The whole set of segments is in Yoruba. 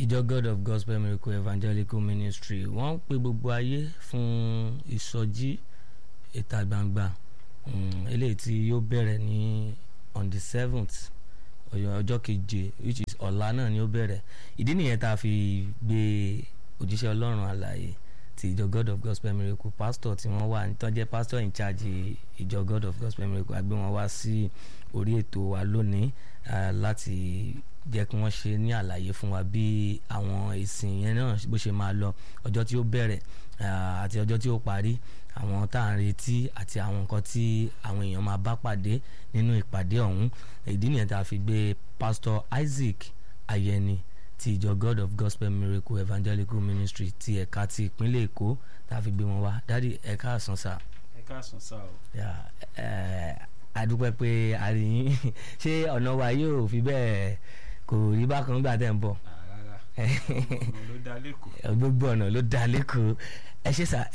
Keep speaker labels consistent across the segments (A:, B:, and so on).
A: ìjọ god of gospel miracle evangelical ministry wọ́n ń pe gbogbo ayé fún ìsọjí ìta gbangba um, eléyìí tí yóò bẹ̀rẹ̀ ní on the seventh ọjọ́ keje which is ọ̀la náà ni ó bẹ̀rẹ̀ ìdí nìyẹn tá a fi gbé òjíṣẹ́ ọlọ́run àlàyé ti ìjọ god of gospel miracle pastor tí wọ́n wà tó jẹ́ pastor in charge ìjọ god of gospel miracle a gbé wọn wá sí orí ètò wa lónìí uh, láti jẹ́ kí wọ́n ṣe ní àlàyé fún wa bí àwọn ìsìn yẹn náà bó ṣe máa lọ ọjọ́ tí ó bẹ̀rẹ̀ àti ọjọ́ tí ó parí àwọn tá à ń retí àti àwọn nǹkan tí àwọn èèyàn máa bá pàdé nínú ìpàdé ọ̀hún ìdí nìyẹn tá a fi gbé pastor Isaac Ayẹni ti ìjọ God of Gospel Miracle Evangelical Ministry ti ẹ̀ka ti ìpínlẹ̀ Èkó tá a fi gbé wọn wá dádì ẹ káàsán sá.
B: ẹ káàsán sá o.
A: adúpẹ́ pé àríyìn ṣé ọ̀nà wa yóò fi bẹ́ẹ̀ kò rí bákan gbà tẹ̀ ń bọ̀.
B: rárá ọ̀nà ló dá lẹ́kọ̀ọ́.
A: gbogbo ọ̀nà ló dá lẹ́kọ̀ọ́ ẹ ṣe sà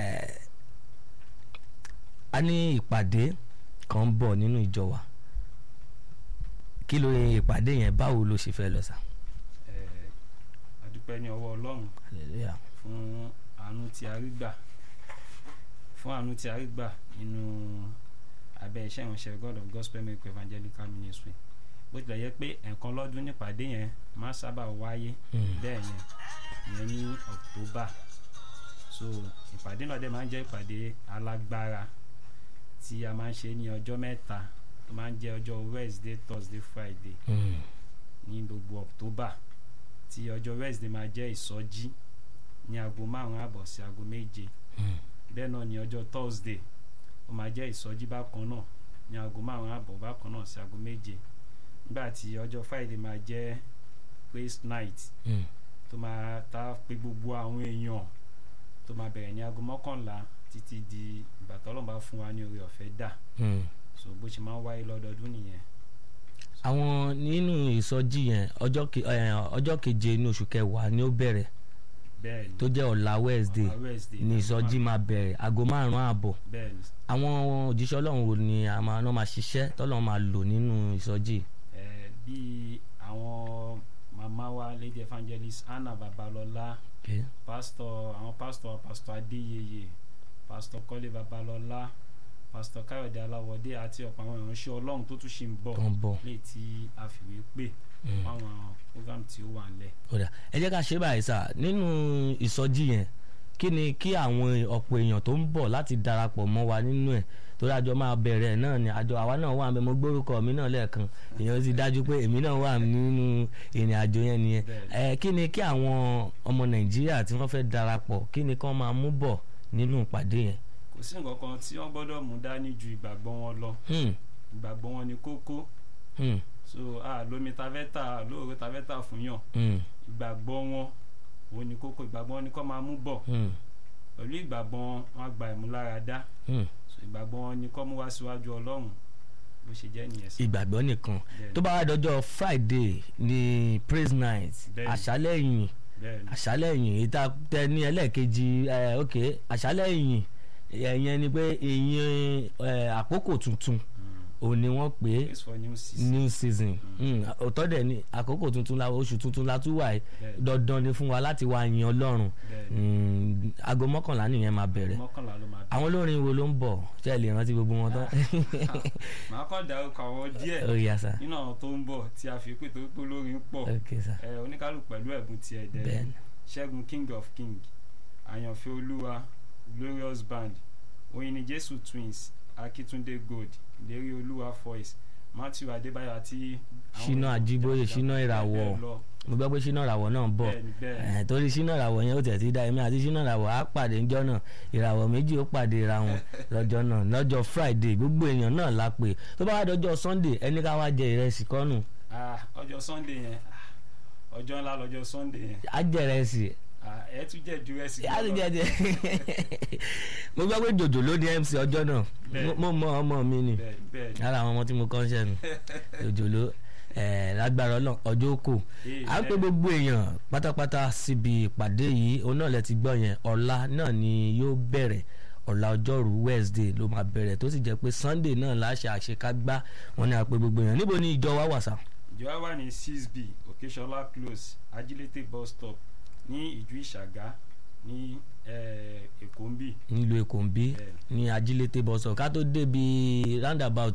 A: a ní ìpàdé kan ń bọ̀ nínú ìjọ wa kí ló ìpàdé yẹn báwo ló ṣe fẹ́ lọ sà.
B: adúpẹ́ ní ọwọ́ ọlọ́run
A: hallelujah
B: fún àánú tí a rí gbà fún àánú tí a rí gbà nínú abẹ́ iṣẹ́ ìránṣẹ́ God of Gospel Miracle Evangelical Ministry bó tilẹ̀ yẹ pé ẹ̀ẹ̀kan lọ́dún nípàdé yẹn máa sábà wáyé bẹ́ẹ̀ yẹn ìyẹn ní October so ìpàdé náà dẹ̀ máa ń jẹ́ ìpàdé alágbára tí a máa ń ṣe ní ọjọ́ mẹ́ta tó máa ń jẹ́ ọjọ́ Wednesday Thursday Friday ní gbogbo October tí ọjọ́ Wednesday máa jẹ́ ìsọjí ní aago márùn-ún àbọ̀ sí aago méje bẹ́ẹ̀ náà ní ọjọ́ Thursday ó máa jẹ́ ìsọjí bákan náà ní aago márùn-ún àbọ̀ bákan náà sí aago méje nígbà tí ọjọ́ Friday máa jẹ́ praise night tó máa ta pé gbogbo àwọn èèyàn tó máa bẹ̀rẹ̀ ní aago mọ́kànlá títí di ìgbà tọ́lọ́run bá fún wa ní oore ọ̀fẹ́ dà so bó ṣe máa ń wáyé lọ́dọọdún nìyẹn.
A: àwọn nínú ìsọjí yẹn ọjọ́ ke- eh, ọjọ́ keje ní oṣù kẹwàá ni ó bẹ̀rẹ̀
B: bẹ́ẹ̀ ni
A: tó jẹ́ ọ̀la Wednesday
B: ọ̀la Wednesday
A: ní ìsọjí máa bẹ̀rẹ̀ aago márùn-ún ààbọ̀
B: bẹ́ẹ̀ ni
A: àwọn òjíṣẹ́ ọlọ́run wo ni a máa náà máa ṣiṣẹ́ tọ́lọ́run máa lò nínú ìsọjí
B: ẹ̀ bíi àwọn màmá wa lady evangelist Anna Babalọlá
A: okay.
B: pastor àwọn pastor pastor Adéyẹyẹ pastor Kọ́lé Babalọlá pastor Káyọ̀dé Aláwọ̀dé àti ọ̀pọ̀ àwọn ìránṣẹ́ Ọlọ́run tó tún ṣì ń bọ̀
A: tó ń bọ̀
B: lè tí a fìwé pè
A: Mm.
B: fún àwọn program tí ó wà ńlẹ̀.
A: kódà ẹ jẹ́ ká ṣe báyìí sà nínú ìsọjí yẹn kí ni kí àwọn ọ̀pọ̀ èèyàn tó ń bọ̀ láti darapọ̀ mọ́ wa nínú ẹ̀ torí àjọ máa bẹ̀rẹ̀ náà ni àjọ àwa náà wà bẹ́ẹ̀ mo gbórúkọ mi náà lẹ́ẹ̀kan èèyàn ti dájú pé èmi náà wà nínú ìrìn àjò yẹn nìyẹn ẹ kí ni kí àwọn ọmọ Nàìjíríà tí wọ́n fẹ́ darapọ̀ kí ni kán máa mú bọ̀ nínú ìpàdé yẹn.
B: kò sí nǹkan kan tí wọ́n gbọ́dọ̀ mú dání ju ìgbàgbọ́ wọn lọ
A: Hmm,
B: ìgbàgbọ́ wọn ni kókó
A: hmm,
B: so a lómi ta fẹ́ tà lóòrè ta fẹ́ tà fún yàn
A: hmm,
B: ìgbàgbọ́ wọn òun ni kókó ìgbàgbọ́ wọn ni kó máa mú bọ̀
A: hmm,
B: pẹ̀lú ìgbàgbọ́ wọn wọn á gba ìmúláradá
A: hmm.
B: so ìgbàgbọ́ wọn ni kó mú wá síwájú Ọlọ́run bó ṣe jẹ́ nìyẹn sí.
A: ìgbàgbọ́ nìkan
B: Bẹ́ẹ̀ni.
A: tó bá wá dọjọ́ Friday ní praise night
B: Bẹ́ẹ̀ni.
A: àṣálẹ́ ìyìn
B: bẹ́ẹ̀ ni
A: àṣálẹ́ ìyìn ìta tẹ ní ẹlẹ́ẹ̀kejì ẹ ok àṣálẹ́ ìyìn ẹ̀yẹn ni pé ìyìn ẹ, àkókò tuntun
B: Mm.
A: òun ni wọ́n pè é
B: praise for new season.
A: new season Mm, òótọ́ dẹ̀ ni àkókò tuntun la oṣù tuntun la tún wà yìí
B: Bẹ́ẹ̀ni.
A: dandan ni fún wa láti wá yin Ọlọ́run
B: bẹ́ẹ̀ ni
A: Mm, aago mọ́kànlá nìyẹn máa bẹ̀rẹ̀
B: mọ́kànlá ló máa
A: àwọn olórin wo ló ń bọ̀ ṣe lè rántí gbogbo wọn tán
B: màá kàn dárúkọ àwọn díẹ̀
A: ó yá sá
B: nínú àwọn tó ń bọ̀ tí a fi pé torí pé olórin pọ̀
A: ok sá
B: ẹ oníkálù pẹ̀lú ẹ̀bùn tiẹ̀ dẹ̀
A: bẹ́ẹ̀ni
B: ṣẹ́gun king of king àyànfẹ́ olúwa glorious band oyinni jésù twins akitunde gold ìlérí olúwa voice matthew adébáyọ̀ àti. àwọn
A: Ṣínà Àjíbóyè, Ṣínà Ìràwọ̀.
B: bẹ́ẹ̀ lọ.
A: mo gbọ́ pé ṣínà ìràwọ̀ náà ń bọ̀
B: bẹ́ẹ̀ni bẹ́ẹ̀ni
A: Eh, torí ṣínà ìràwọ̀ yẹn ó tẹ̀ ti dá èmi àti ṣínà ìràwọ̀ á pàdé ńjọ́ náà ìràwọ̀ méjì ó pàdé ra wọn lọ́jọ́ náà lọ́jọ́ friday gbogbo èèyàn náà la pè tó bá wá dọjọ́ sunday ẹni ká wá jẹ ìrẹsì kọ́nù
B: Ah, ọjọ́ sunday yẹn ah, ọjọ́ ńlá lọ́jọ́ sunday yẹn
A: á jẹ ìrẹsì
B: Ah, ẹ tún jẹ́ ju ẹsìn
A: á ti jẹ jẹ mo gbọ́ pé jòjò ló ní mc ọjọ́ náà
B: Bẹ́ẹ̀.
A: mo mọ ọmọ mi ni
B: bẹ́ẹ̀ni bẹ́ẹ̀ni
A: lára àwọn ọmọ tí mo kọ́ ń ṣẹ́nu jòjò ló eh, lágbára ọlọ́run ọjọ́ kò à ń pe gbogbo èèyàn pátápátá síbi ìpàdé yìí òun náà lẹ ti gbọ́ yẹn ọ̀la náà ni yóò bẹ̀rẹ̀ ọ̀la ọjọ́rú wednesday ló máa bẹ̀rẹ̀ tó sì jẹ́ pé sunday náà láṣẹ àṣekágbá wọn ni a pe gbogbo èèyàn níbo ni ìjọ wa wà sá.
B: ìjọ wa wà ní six b òkèṣọlá close ajílété bus stop ní ìjú ìṣàgá ní eh, èkó ń bì
A: nílùú èkó ń bí
B: bẹ́ẹ̀
A: ní ajílété bọ́sọ̀ ká tó débi roundabout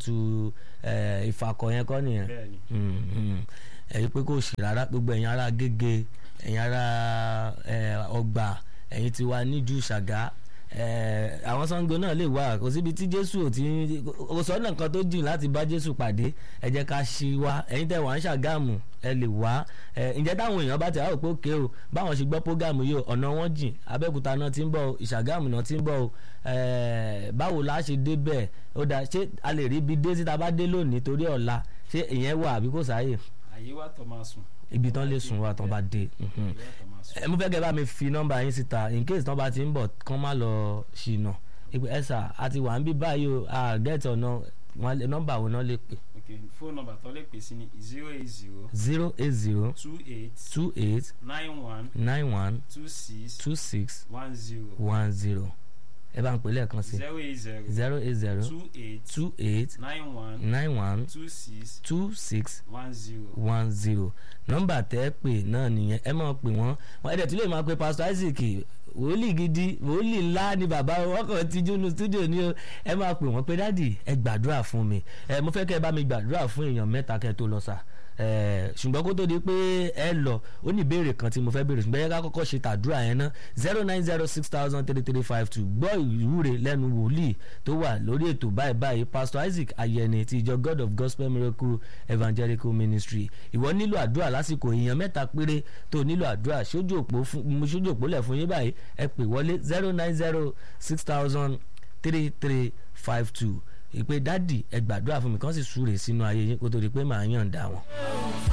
A: eh, ìfàkọ̀ yẹn kọ́ nìyẹn
B: bẹ́ẹ̀ ni
A: Mm, mm. ẹ̀yin pé kò sí rárá gbogbo ẹ̀yin ará gègé ẹ̀yin ará eh, ọgbà ẹ̀yin ti wà níjú ṣàgá eh, àwọn Ṣàngó náà lè wà kò síbi tí Jésù ò ti kò sọ́nà kan tó jìn láti bá Jésù pàdé ẹ jẹ́ ká ṣí wá ẹ̀yin tẹ̀ wá ń ṣàgámù ẹ lè wá ẹ ǹjẹ́ táwọn èèyàn bá ti àwọn òpó òkè o báwọn ṣe gbọ́ prógámù yìí o ọ̀nà wọn jìn Abẹ́òkúta náà ti ń bọ̀ o ìṣàgámù náà ti ń bọ̀ o eh, báwo la ṣe dé bẹ́ẹ̀ ó dá ṣé a lè rí ibi dé síta bá dé lónìí torí ọ̀la ṣé ìyẹn wà àbí kò sáàyè
B: àyè wa tọ́ máa sùn
A: ibi tán lè sùn wà tán bá dé. mhm.
B: àyè wa tọ́ máa sùn.
A: ẹ mo fẹ́ kẹ́ bá mi fi nọ́mbà yín síta in case tán bá ti ń bọ̀ kán má lọ ṣìnà ìpè ẹ̀sà àti wà ń bí báyìí o a gẹ́tì ọ̀nà wọn lè- nọ́mbà wo náà lè pè
B: ok fóònù nọ́mbà tó lè pè sí ni zero eight zero
A: zero eight zero
B: two eight
A: two eight
B: nine one
A: nine one
B: two six
A: two six
B: one zero
A: one zero ẹ bá ń pè lẹ́ẹ̀kan sí
B: zero eight zero
A: zero eight zero
B: two eight
A: two eight
B: nine one
A: nine one
B: two six
A: two six
B: one zero.
A: one zero nọ́mbà tẹ́ ẹ pè náà nìyẹn ẹ máa pè wọ́n wọn ẹ̀dẹ̀ tí lè máa pe pastor Isaac wòlíì gidi wòlíì ńlá ni bàbá wọn kàn ti jónu studio ni o ẹ máa pè wọ́n pé dádì ẹ gbàdúrà fún mi ẹ mo fẹ́ kẹ́ ẹ bá mi gbàdúrà fún èèyàn mẹ́ta kẹ́ ẹ tó lọ sà ẹ ṣùgbọ́n kó tó di pé ẹ lọ ó ní ìbéèrè kan tí mo fẹ́ béèrè ṣùgbọ́n ẹ ká kọ́kọ́ ṣe tàdúrà yẹn ná zero nine zero six thousand three three five two gbọ́ ìwúre lẹ́nu wòlíì tó wà lórí ètò báyìí báyìí pastor Isaac Ayẹni ti ìjọ God of Gospel Miracle Evangelical Ministry ìwọ nílò àdúrà lásìkò èèyàn mẹ́ta péré tó nílò àdúrà sójú òpó fún mo sójú òpó lẹ̀ fún yín báyìí ẹ pè wọlé zero nine zero six thousand three three five two ìpè dádì ẹ gbàdúrà fún mi kàn sì súre sínú ayé yín kó tó di pé màá yàn dá wọn.